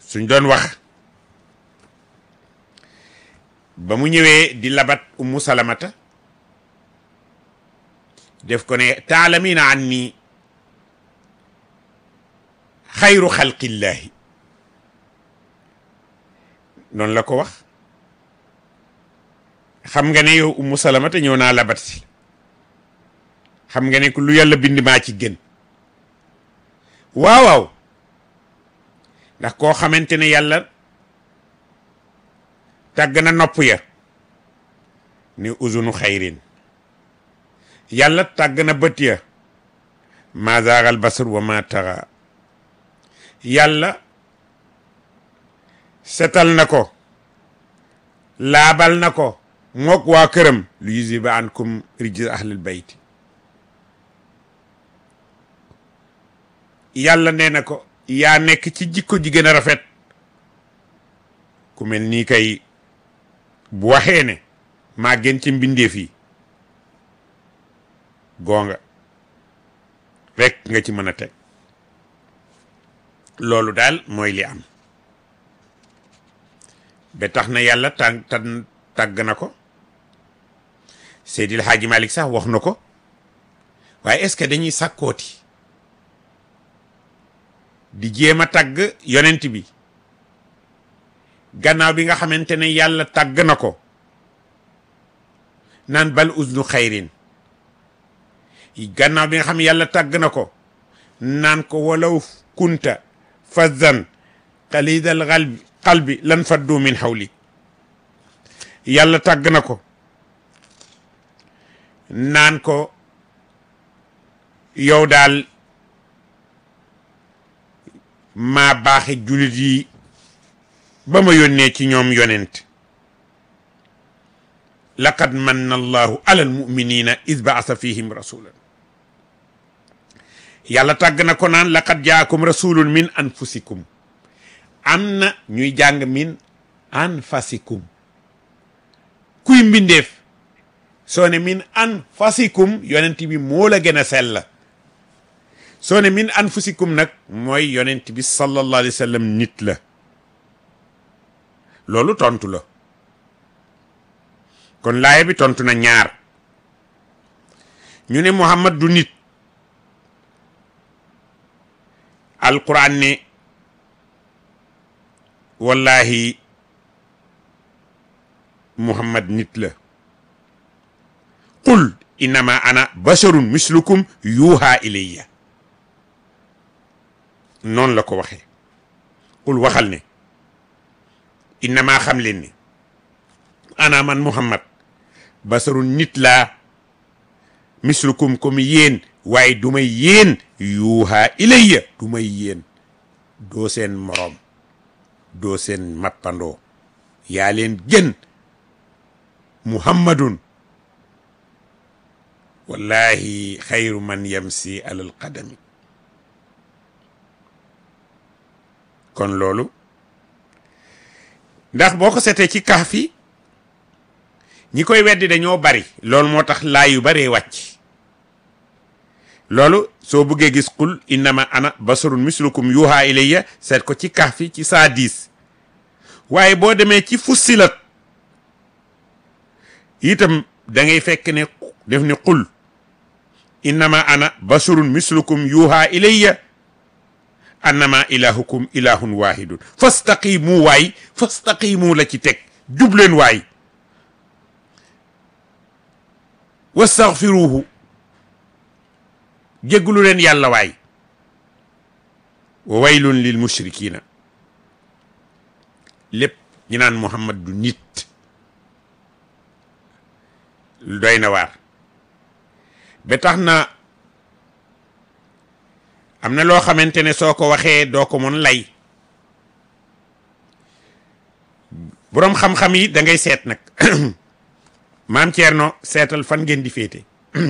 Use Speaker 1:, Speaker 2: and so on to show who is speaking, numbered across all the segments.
Speaker 1: suñ doon wax ba mu ñëwee di labat ummu salamata def ko ne taalamina an ni xayru xalqillahi noonu la ko wax xam nga ne yow ummu salamata ñëw naa labat si xam nga ne ku lu yàlla bind maa ci gën waaw waaw ndax koo xamante ne yàlla tàgg na nopp ya ni uzunu xayrin yàlla tàgg na bët ya ma zaagal basar wa ma taxa yàlla setal na ko laabal na ko mook waa këram lu yuziba ankum rijz ahlil bayt yàlla nee na ko yaa nekk ci jikko ji gën a rafet ku mel nii kay bu waxee ne maa gën ci mbindeef yi goonga rek nga ci mën a teg loolu daal mooy li am ba tax na yàlla tàn tàn tàgg na ko Seydil Hadji Malick sax wax na ko waaye est-ce que dañuy sàkkooti di jéem a tàgg yonent bi gannaaw bi nga xamante ne yàlla tàgg na ko naan bal usnu xayrin gannaaw bi nga xam yàlla tàgg na ko naan ko walaw kunta fazan qalidal qalbi qalbi lan faddu min hawli yàlla tàgg na ko naan ko yow daal maa baaxe julit yi ba ma yónnee ci ñoom yonent laqad manna allahu ala almuminina id baasa fihim rasulan yàlla tàgg na ko naan laqad jaakum rasulun min anfusikum am na ñuy jàng min anfasikum kuy mbindeef soo ne min anfasikum yonent bi moo la gën a sell soo ne min anfusikum nag mooy yonent bi sallallahu alayhi wa sallam nit la loolu tontu la kon laaya bi tontu na ñaar ñu ne Muhammad du nit alquran ne wallahi Muhammad nit la qul innama ana basharun mislukum yuuha ilayya noonu la ko waxee qul waxal ne innama xam leen ne ana man Muhammad basarun nit laa mislukum comme yéen waaye du may yéen yuuha ilayya du may yéen doo seen moroom doo seen mappandoo yaa leen gën muhammadun wallahi xayru man yamsi alal qadami kon loolu ndax boo ko seetee ci kaaf yi ñi koy weddi dañoo bari loolu moo tax laay yu baree wàcc loolu soo bëggee gis qul innama ana basarun mislukum yuha ilayya seet ko ci kaaf yi ci saa diis waaye boo demee ci fussilat itam da ngay fekk ne def ne qul innama ana basarun mislukum yuha ilayya annama ilahukum ilahun wahidun fastaqimu waay fastaqimu la ci teg jubleen waay wastaghfiruhu jégglu leen yàlla waay wa waylun lil mushrikina lépp ñi naan muhammad du nit doy na waar ba tax na am na loo xamante ne soo ko waxee doo ko mën lay boroom xam-xam yi da ngay seet nag maam Thierno seetal fan ngeen di féete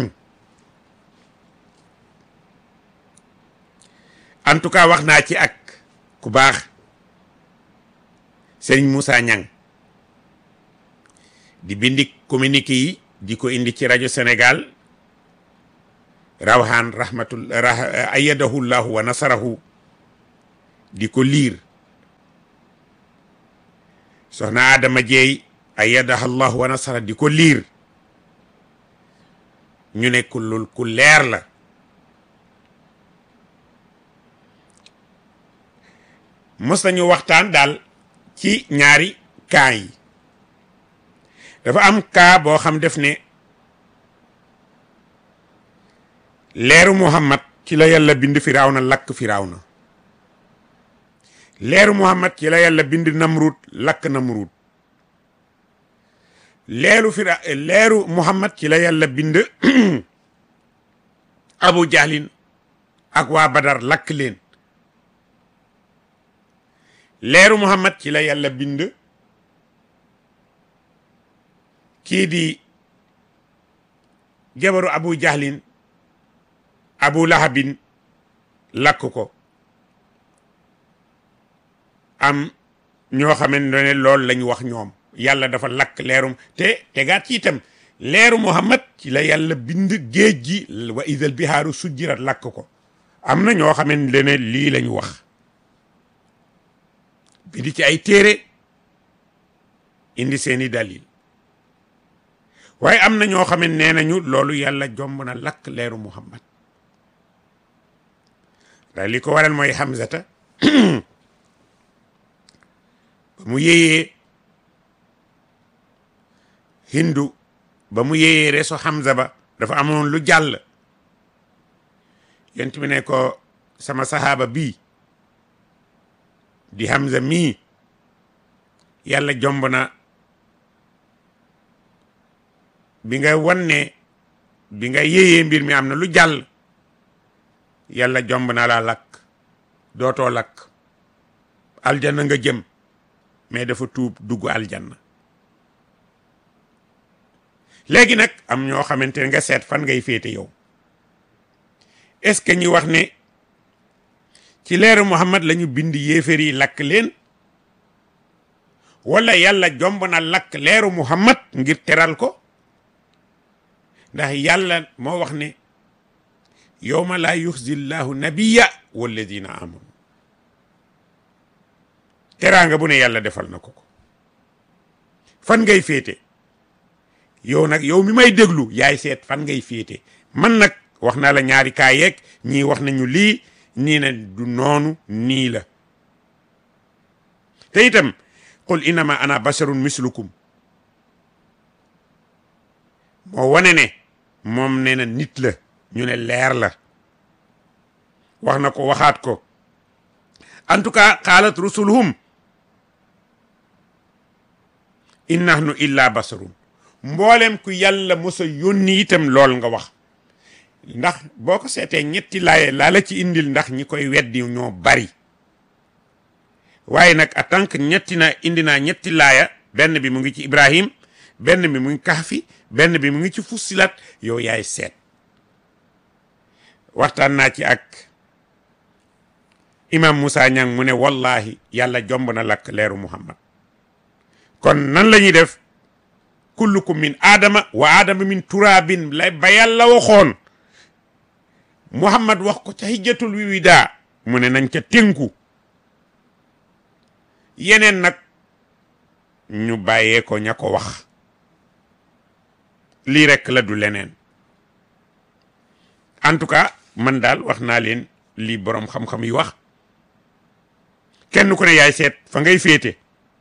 Speaker 1: en tout cas wax naa ci ak ku baax Serigne Moussa Niang di bindi communiqué yi di ko indi ci rajo Sénégal rawhaan rahmatul ayadahu llahu wa nasarahu di ko liir soxna Adama Jeey ayyadaha allah wa nasara di ko liir ñu ne ku lul ku leer la mos nañu waxtaan daal ci ñaari kaa yi dafa am kaa boo xam def ne leeru muhammad ci la yàlla bind firawna lakk firawna leeru muhammad ci la yàlla bind namrud lakk namrud leeru fira leeru muhammad ci la yàlla bind abu jahlin ak waa badar lakk leen leeru muhammad ci la yàlla bind kii di jabaru abu jahlin abu lahabin lakk ko am ñoo xamante ne loolu lañ wax ñoom yàlla dafa lakk leerum te tegaat ci itam leeru muhammad ci la yàlla bind géej gi wa idal bihaaru sujjirat lakk ko am na ñoo xamante ne lii lañu wax bi di ci ay téere indi seeni dalil waaye am na ñoo xam ne nee nañu loolu yàlla jomb na lakk leeru muhammad ndax li ko waral mooy Hamzata ba mu yéyee hindu ba mu yéyee reso Hamza ba dafa amoon lu jàll yent bi ne ko sama sahaaba bii di Hamza mii yàlla jomb na bi nga wanne bi nga yéyee mbir mi am na lu jàll yàlla jomb na laa lakk dootoo lakk aljanna nga jëm mais dafa tuub dugg aljanna léegi nag am ñoo xamante ne nga seet fan ngay féete yow est-ce que ñi wax ne ci leeru Muhammad la ñu bind yéeféer yi lakk leen wala yàlla jomb na lakk leeru Muhammad ngir teral ko ndax yàlla moo wax ne yowma laa yuxzi llahu nabiya walladina amanu teraanga bu ne yàlla defal na ko ko fan ngay féete yow nag yow mi may déglu yaay seet fan ngay féete man nag wax naa la ñaari kaa yeeg ñii wax nañu lii nii na du noonu nii la te itam qul innama ana basharun mislukum moo wane ne moom nee na nit la ñu ne leer la wax na ko waxaat ko en tout cas qaalat rusuluhum in nahnu illa basarun mboolem ku yàlla mosa yónni itam lool nga wax ndax boo ko seetee ñetti laaye laa la ci indil ndax ñi koy weddi ñoo bari waaye nag en tant que ñetti na indi naa ñetti laaya benn bi mu ngi ci Ibrahim benn bi mu ngi Kahfi benn bi mu ngi ci Fussilat yow yaay seet waxtaan naa ci ak imam Moussa Niang mu ne wallahi yàlla jomb na lakk leeru Muhammad kon nan la ñuy def kullukum min aadama wa aadama min turaabin la ba yàlla waxoon Muhammad wax ko ca hijjatul wiwida mu ne nañ ca tënku yeneen nag ñu bàyyee ko ña ko wax lii rekk la du leneen en tout cas man daal wax naa leen lii boroom xam-xam yi wax kenn ku ne yaay seet fa ngay féete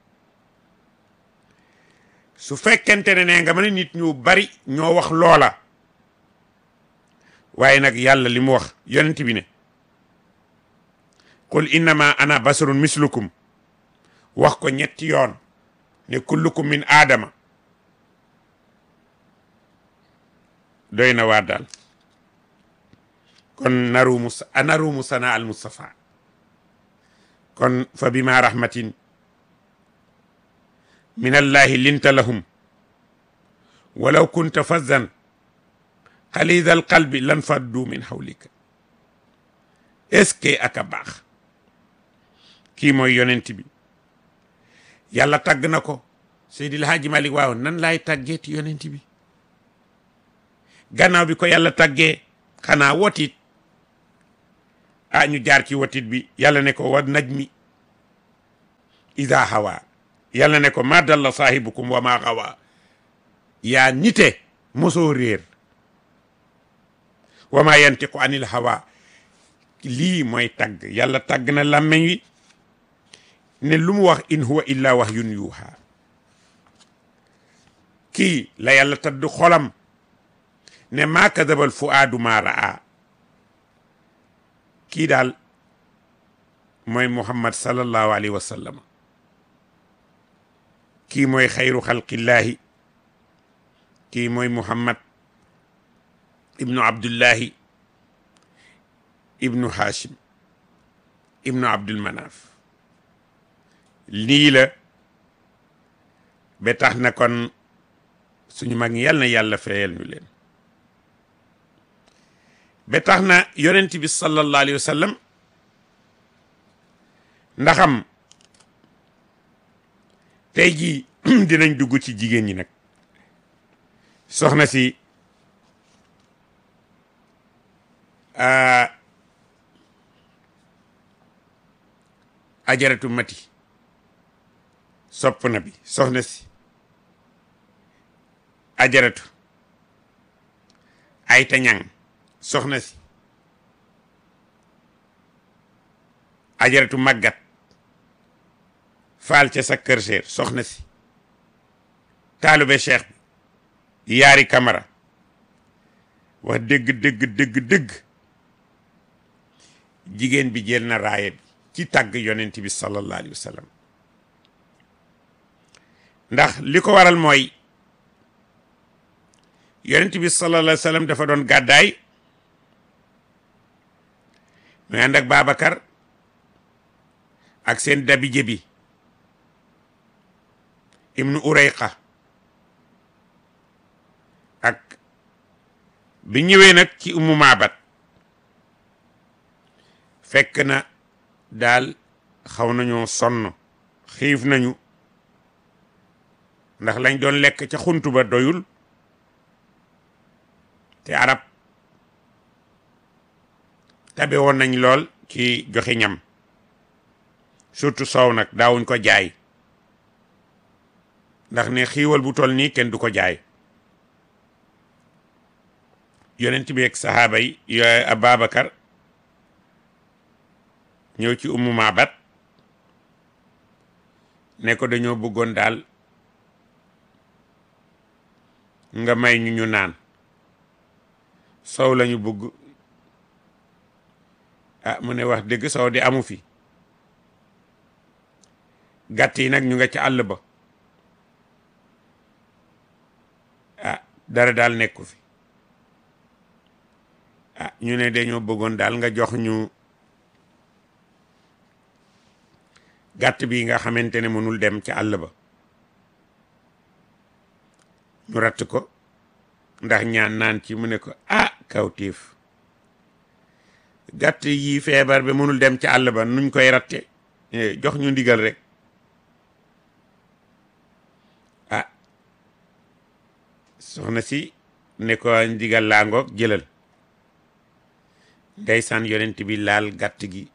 Speaker 1: su fekkente ne ne nga mën a nit ñu bari ñoo wax loola waaye nag yàlla li mu wax yonent bi ne qul innama ana basarun mislukum wax ko ñetti yoon ne kullukum min aadama doy na waa daal kon narumu narumu sana al mustafa kon fa bima rahmatin min allahi linta lahum walaw kunta fazzan xalida al qalbi lan faddu min hawlika est-ce que aka baax kii mooy yonent bi yàlla tàgg na ko Seydil Haaji Malik waaw nan laay tàggeeti yonent bi gannaaw bi ko yàlla tàggee xanaa wotit ah ñu jaar ci wotit bi yàlla ne ko wa najmi ida hawa yàlla ne ko ma dalla saahibukum wa ma xawa yaa nite mosoo réer wa ma yantiqu anil hawa lii mooy tagg yàlla tagg na làmmeñ wi ne lu mu wax in huwa illa wahyun yuuha kii la yàlla tadd xolam ne maa kadabal fuaadu maa raa kii daal mooy muhammad sallallahu alayhi wa sallam kii mooy xayru xalqillaahi kii mooy muhammad ibnu abdullahi ibnu hashim ibnu abdul manaf lii la ba tax na kon suñu mag ñi yàlla na yàlla fayal ñu leen ba tax na yonent bi sallallahu alayhi wa sallam ndaxam tey jii dinañ dugg ci jigéen ñi nag soxna si ajaratu mati sopp na bi soxna si ajaratu ayta ñang soxna si ajaratu màggat faal ca sa kër seer soxna si taalube cheikh bi yaari kamara wax dëgg dëgg dëgg dëgg jigéen bi jël na raaya bi ci tàgg yonent bi sallallahu alayhi wa sallam ndax li ko waral mooy yonent bi sallallahu alayhi wa sallam dafa doon gàddaay muy ànd ak Babacar ak seen dabije bi ibnu urayqa ak bi ñëwee nag ci umu maabat fekk na daal xaw nañoo sonn xiif nañu ndax lañ doon lekk ca xuntu ba doyul te arab tabe woon nañ lool ci joxe ñam surtout soow nag daawuñ ko jaay ndax ne xiiwal bu toll nii kenn du ko jaay yonent bi ak sahaaba yi yooyu Ababacar ñëw ci ummu maabat ne ko dañoo bëggoon daal nga may ñu ñu naan sow lañu bëgg ah mu ne wax dëgg sow di amu fi gàtt yi nag ñu nga ca àll ba ah dara daal nekku fi ah ñu ne dañoo bëggoon daal nga jox ñu gàtt bi nga xamante ne mënul dem ci àll ba ñu ratt ko ndax ñaan naan ci mu ne ko ah kawtiif gàtt yi feebar bi mënul dem ci àll ba nuñ koy ratte jox ñu ndigal rek ah soxna si ne ko ndigal laa ngoog jëlal ndeysaan yonent bi laal gàtt gi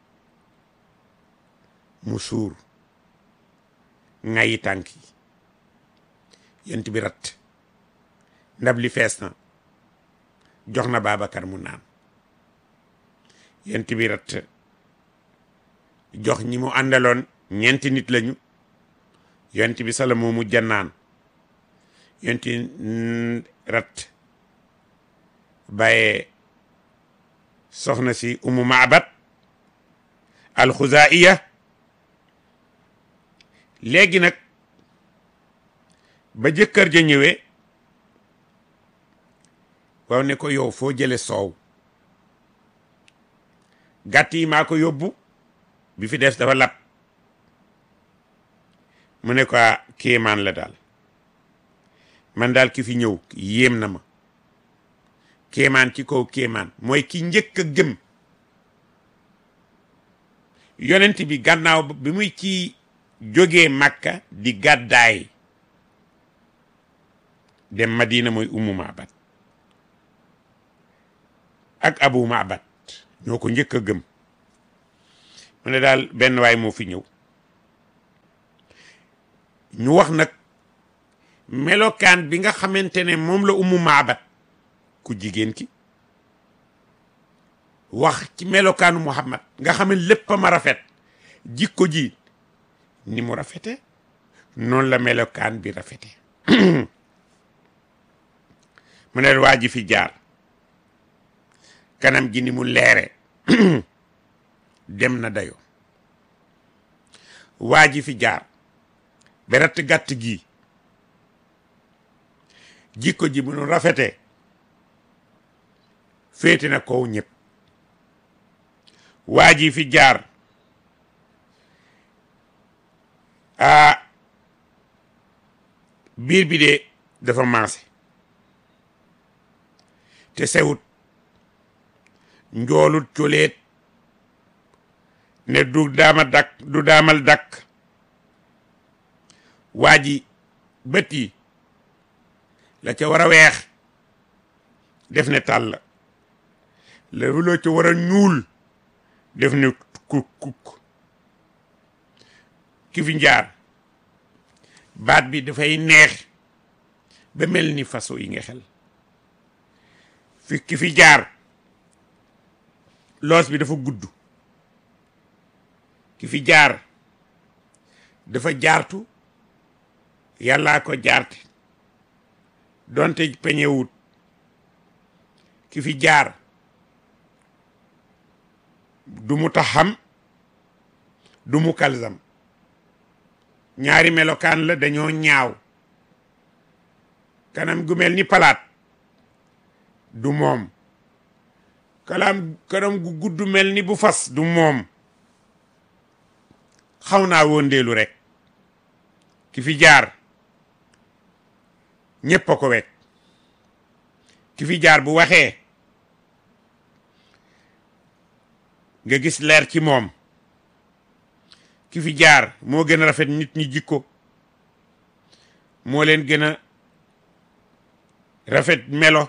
Speaker 1: mu suur ŋayi tànk yi yonent bi rat ndab li fees na jox na Babacar mu naan yonent bi rat jox ñi mu àndaloon ñeenti nit lañu yonent bi sala moo mujj a naan yonent rat bàyyee soxna si umu maabat alxuzaiya léegi nag ba jëkkër ja ñëwee waaw ne ko yow foo jële soow gàtt yi maa ko yóbbu bi fi des dafa lab mu ne ko kéemaan la daal man daal ki fi ñëw yéem na ma kéemaan ci kaw kéemaan mooy ki njëkk a gëm yonent bi gannaaw bi muy ci jógee Makka di gàddaay dem Madina mooy Ummu Maabat ak Abu Maabat ñoo ko njëkk a gëm mu ne daal benn waay moo fi ñëw ñu wax nag melokaan bi nga xamante ne moom la umu maabat ku jigéen ki wax ci melokaanu muhammad nga xam ne lépp ma rafet jikko ji ni mu rafete noonu la melokaan bi rafete mu ne waa ji fi jaar kanam gi ni mu leere dem na dayo waa ji fi jaar beret gàtt gi jikko ji bu nu rafete féete na kow ñëpp waa ji fi jaar a biir bi de dafa maase te sewut njoolut coleet ne du daama dakk du daamal dakk waa ji bët yi la ca war a weex def ne tàll la loo ca war a ñuul def ne kuk kuk ki fi njaar baat bi dafay neex ba mel ni façon yi nga xel fi ki fi jaar loos bi dafa gudd ki fi jaar dafa jaartu yàllaa ko jaarte donte peñewut ki fi jaar du mu taxam du mu kalsam ñaari melokaan la dañoo ñaaw kanam gu mel ni palaat du moom kalaam kanam gu gudd mel ni bu fas du moom xaw naa wóondeelu rek ki fi jaar ñépp a ko wekk ki fi jaar bu waxee nga gis leer ci moom ki fi jaar moo gën a rafet nit ñi jikko moo leen gën a rafet melo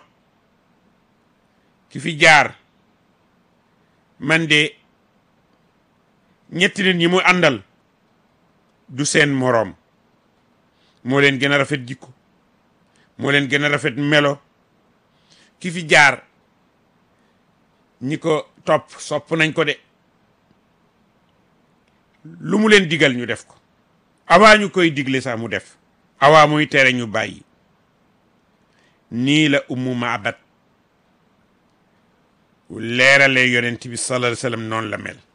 Speaker 1: ki fi jaar man de ñetti nit ñi mu àndal du seen moroom moo leen gën a rafet jikko moo leen gën a rafet melo ki fi jaar ñi ko topp sopp nañ ko de lu mu leen digal ñu def ko awaa ñu koy digle sax mu def awaa muy tere ñu bàyyi nii la ummu maabat leerale yonent bi sallallahu alayhi wasallam noonu la mel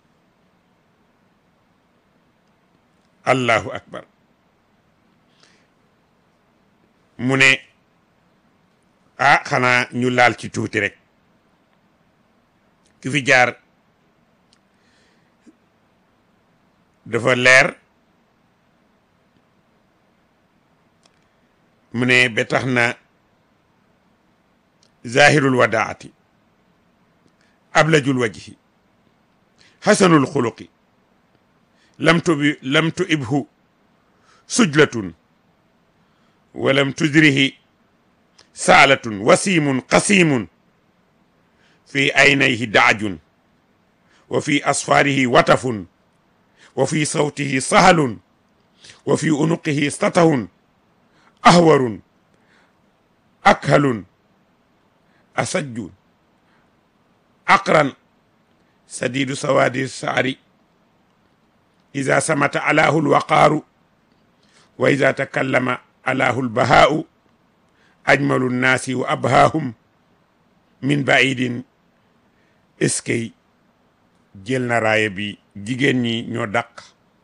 Speaker 1: allahu akbar mu ne ah xanaa ñu laal ci tuuti rek ki fi jaar dafa leer mu ne ba tax na zahirul wadaati ablajul wajhi xasanul xuluqi lam tubi lam tu ibhu sujlatun walam tudrihi saalatun wasimun qasimun fi aynayhi daajun wa fi asfaarihi watafun wa fi sawtihi sahalun wa fi unuqihi statahun ahwarun akhalun asajjun aqran sadidu sawadi saari ida samata alahu lwaqaaru wa ida takallama alahu lbahaau ajmalu nnaasi wa abhaahum min baidin eskey jël na raaya bi jigéen ñi ñoo dàq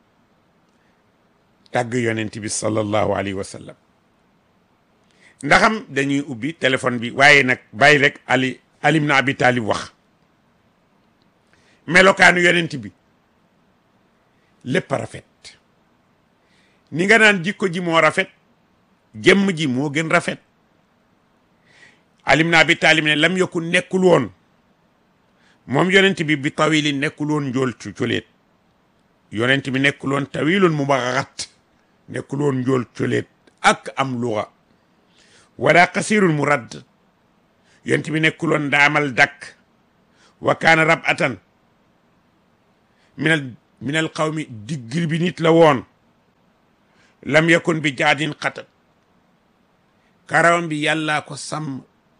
Speaker 1: tàgg yonent bi sallallahu alayhi wa sallam ndaxam dañuy ubbi téléphone bi waaye nag bàyyi rek ali alim na abi talib wax melokaanu yonent bi lépp a rafet ni nga naan jikko ji moo rafet jëmm ji moo gën rafet alim na abi talib ne lam yokku nekkul woon moom yonent bi bi tawili nekkul woon njool cu coleet yonent bi nekkul woon tawilun mu baxaxat nekkul woon njool coleet ak am luxa wala qasirun mu radd yonent bi nekkul woon daamal dakk wa kaana rab atan minal minal qawmi diggir bi nit la woon lam yakun bi jaadin xatat karawam bi yàllaa ko sàmm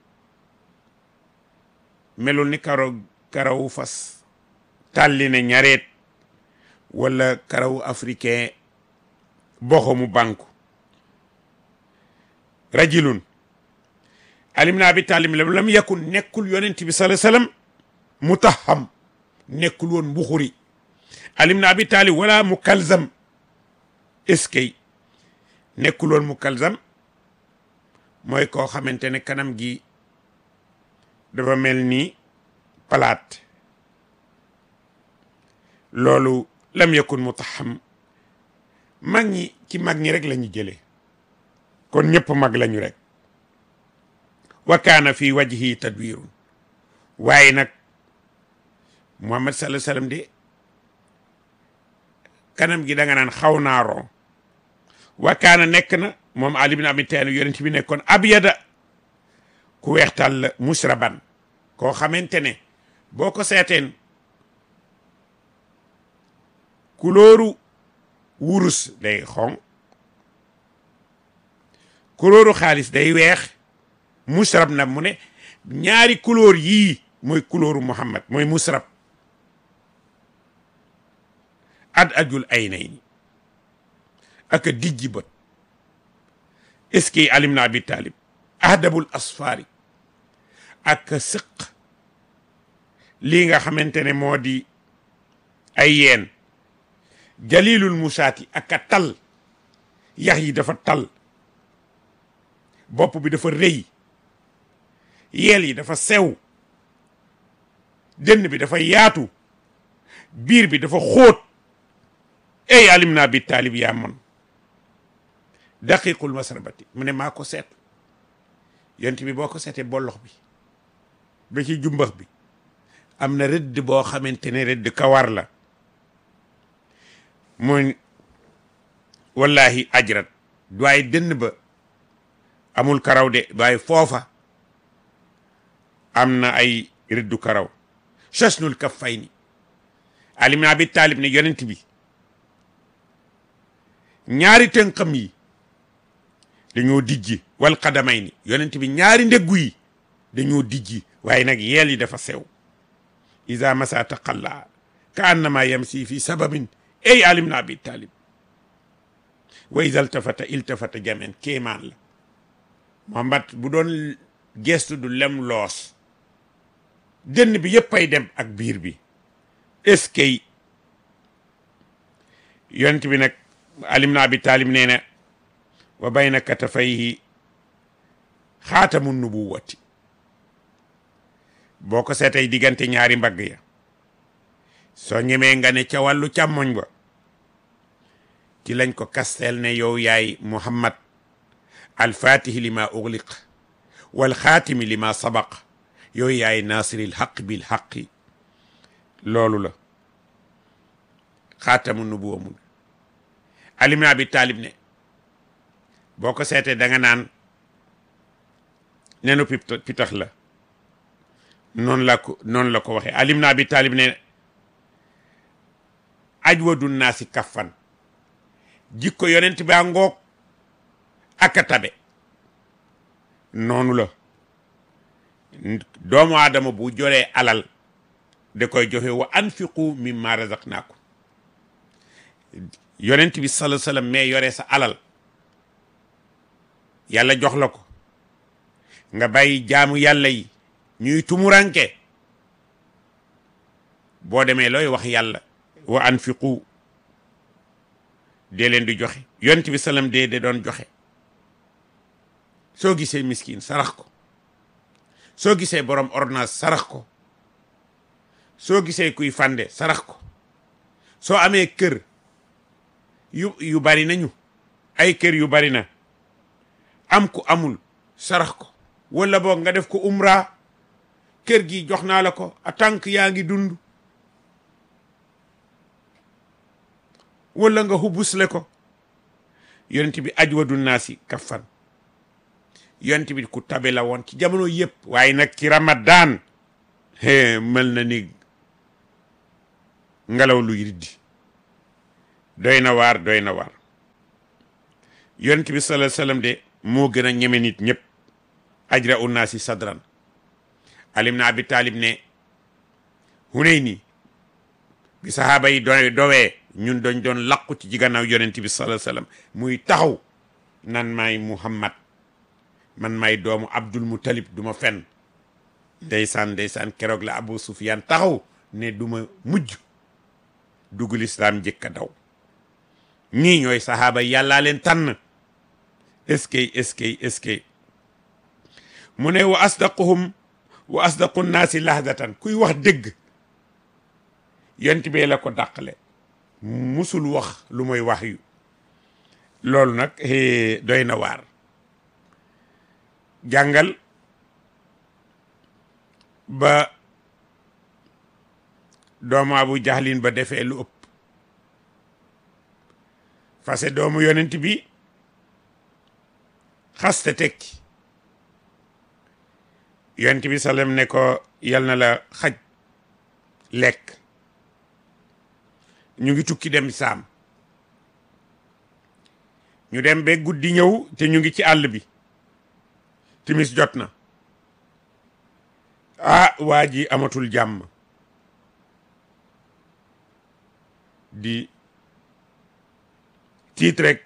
Speaker 1: melul ni karaw karawu fas tàlli ne ñareet wala karawu africain boxo mu banku rajulun alim na abi talib lam yakun nekkul yonent bi sallallahu alayhi wasallam mutaham nekkul woon mbuxuri alim na abi talib wala mu kalzam est-ce que nekkul woon mu kalzam mooy koo xamante ne kanam gi dafa mel ni palaat loolu lam yakun mutaham mag ñi ci mag ñi rek la ñu jëlee kon ñëpp mag lañu rek wa kaana fi wajhi tadwirun waaye nag muhammad sallallahu alayhi wasallam de kanam gi da nga naan xaw naaroo wa kaana nekk na moom ali bin abi talib yonent bi nekkoon abyada ku weextal la musraban koo xamante ne boo ko seeteen kulóoru wurus day xonq kulóoru xaalis day weex musrab na mu ne ñaari couleur yii mooy couleur Muhammad mooy musrab ad ajul ay nay ni ak a dijji bët est-ce que alim na abi talib ahdabul asfaari ak a sëq lii nga xamante ne moo di ay yeen jalilul musaati ak a tal yax yi dafa tal bopp bi dafa rëy yeel yi dafa sew dënn bi dafa yaatu biir bi dafa xóot ey alim naa bi taalib yaa man daqiqul masrabati mu ne maa ko seet yont bi boo ko seetee bollox bi ba ci jumbax bi am na rëdd boo xamante ne rëdd kawar la muy wallahi ajrat waaye dënn ba amul karaw de waaye foofa am na ay rëddu karaw chasnul kaffayni alim na abi taalib ne yonent bi ñaari tënkam yi dañoo dijji wal qadamayni yonent bi ñaari ndeggu yi dañoo dijji waaye nag yeel yi dafa sew isa masa taqalla ka annama yamsi fi sababin ey alim na abi taalib wa isa iltafata iltafata jamen kéemaan la Muhammad bu doon gestu du lem loos dënn bi yëpp ay dem ak biir bi est-ce que yonent bi nag alim na abi taalib nee na wa bayna katafayhi xaatamu nubuwati boo ko seetay diggante ñaari mbagg ya soo ñemee nga ne ca wàllu càmmoñ ba ci lañ ko kasteel ne yow yaay muhammad alfatihi lima ugliq wal xaatimi lima sabaq yow yaay nasiril xaq bil xaqi loolu la xaatamu nubuwa mun alim na abi taalib ne boo ko seetee da nga naan nenu pitax la noonu la ko noonu la ko waxee alim na abi taalib ne ajwadu naasi kaffan jikko yonent baa ngoog aka tabe noonu la doomu aadama bu joree alal da koy joxe wa anfiqu mimma razaqnaakum yonent bi sallallahu alayhi wasallam mais yore sa alal yàlla jox la ko nga bàyyi jaamu yàlla yi ñuy tumuranke boo demee looy wax yàlla wa anfiqu dee leen di joxe yonent bi salam dee de doon joxe soo gisee miskin sarax ko soo gisee borom ordonnance sarax ko soo gisee kuy fande sarax ko soo amee kër yu yu bari nañu ay kër yu bari na am ku amul sarax ko wala boog nga def ko umra kër gi jox naa la ko a tànk yaa ngi dund wala nga hubusle ko yonent bi ajwadu naasi kaffan yonent bi ku tabe la woon ci jamono yëpp waaye nag ci ramadan mel na ni ngelaw luy riddi doy na waar doy na waar yonent bi sallallahu alayhi wasallam de moo gën a ñeme nit ñëpp ajra unnaasi sadran alim na abi taalib ne Hunayni bi sahaaba yi doy dowee ñun dañ doon laqu ci gannaaw yonent bi sallallahu alayhi wasallam muy taxaw nan maay Muhammad man maay doomu Abdul Muttalib du ma fen ndeysaan ndeysaan keroog la Abu Sufyaan taxaw ne du ma mujj dugg lislaam njëkk a daw ñii ñooy sahaaba yi yàllaa leen tànn est-ce que est-ce que est-ce que mu ne wa asdaquhum wa asdaqu nnaasi lahdatan kuy wax dëgg yonent bee la ko dàqale musul wax lu mooy wax yu loolu nag doy na waar jàngal ba doomu abu jahlin ba defee lu ëpp fase doomu yonent bi xaste tekki yonent bi sallam ne ko yal na la xaj lekk ñu ngi tukki dem saam ñu dem ba guddi ñëw te ñu ngi ci àll bi timis jot na ah waa ji amatul jàmm di tiit rek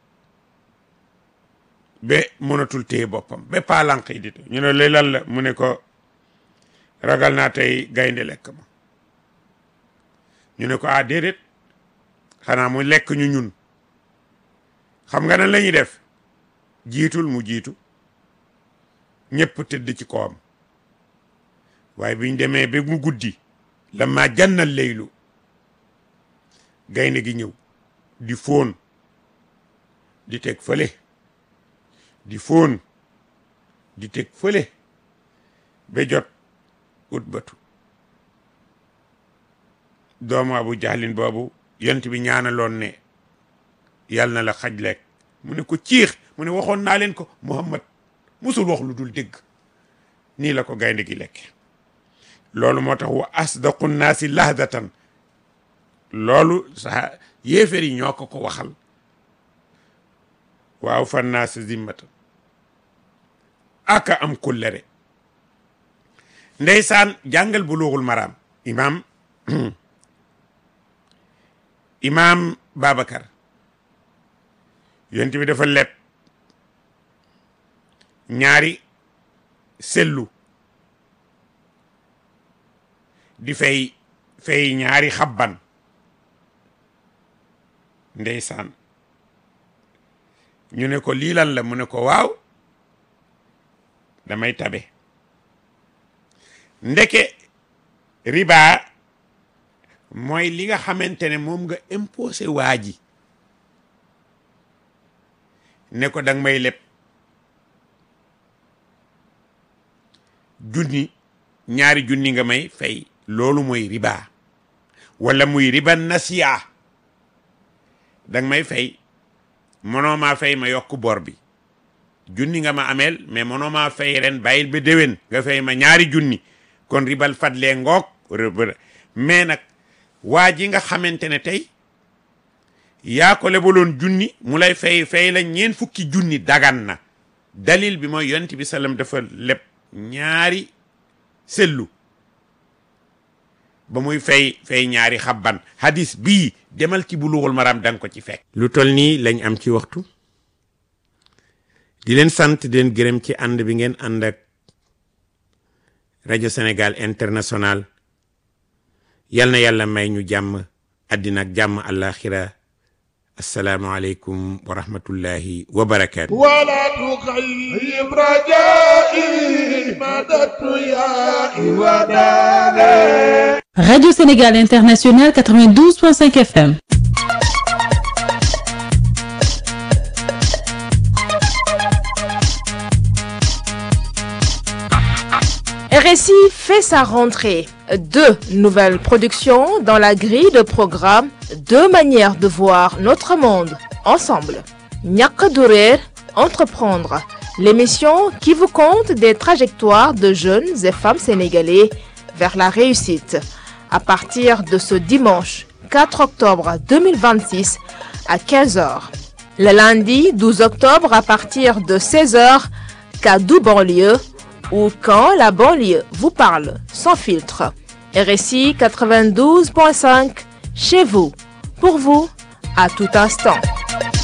Speaker 1: ba mënatul téye boppam ba paalanq yi di ñu ne lay lan la mu ne ko ragal naa tey gaynde lekk ma ñu ne ko ah déedéet xanaa mu lekk ñu ñun xam nga nan la ñuy def jiitul mu jiitu ñëpp tëdd ci kawam waaye biñ demee ba mu guddi la ma jànnal leylu gaynde gi ñëw di fóon di teg fële di fóon di teg fële ba jot ut batu doomu abu jahlin boobu yont bi ñaanaloon ne yàlla na la xaj lekk mu ne ko ciix mu ne waxoon naa leen ko muhammad musul wax lu dul dégg nii la ko gaynde gi lekke loolu moo tax wa asdaqu naasi lahdatan loolu sa yéeféer yi ñoo ko ko waxal waaw fan naasi zimmatan aka am kullere ndeysaan jàngal buluugul maraam imaam imaam Babacar yonent bi dafa leb ñaari sellu di fay fay ñaari xabban ndeysaan ñu ne ko lii lan la mu ne ko waaw damay tabe ndeke riba mooy li nga xamante ne moom nga imposé waa ji ne ko danga may leb junni ñaari junni nga may fay loolu mooy riba wala muy riba nasiya danga may fay mënoo maa fay ma yokk bor bi junni nga ma ameel mais mënoo maa fay ren bàyyil ba déwén nga fay ma ñaari junni kon ribal fadlee ngoog mais nag waa ji nga xamante ne tey yaa ko lebaloon junni mu lay fay fay la ñeen fukki junni dagan na dalil bi mooy yonent bi sallam dafa leb ñaari sellu ba muy fay fay ñaari xabban hadis bii demal ci bulughul maram danga ko ci fekk lu tol nii lañ am ci waxtu di leen sant di leen gërëm ci ànd bi ngeen ànd ak rajo Sénégal international yal na yàlla may ñu jàmm àddina ak jàmm àllaaxira assalaamu aleykum wa rahmatullahi wa barakaatu
Speaker 2: ولا تخيب رجائي مددت يا وداني
Speaker 3: Radio Sénégal International 92.5 FM.
Speaker 4: RSI fait sa rentrée. Deux nouvelles productions dans la grille de programme, deux manières de voir notre monde ensemble. Ñàkk du réer, entreprendre, l'émission qui vous conte des trajectoires de jeunes et femmes sénégalais vers la réussite. À partir de ce dimanche 4 octobre 2026 à 15h. Le lundi 12 octobre à partir de 16h, Kadou banlieue ou quand la banlieue vous parle sans filtre. RSI 92.5 chez vous, pour vous, à tout instant.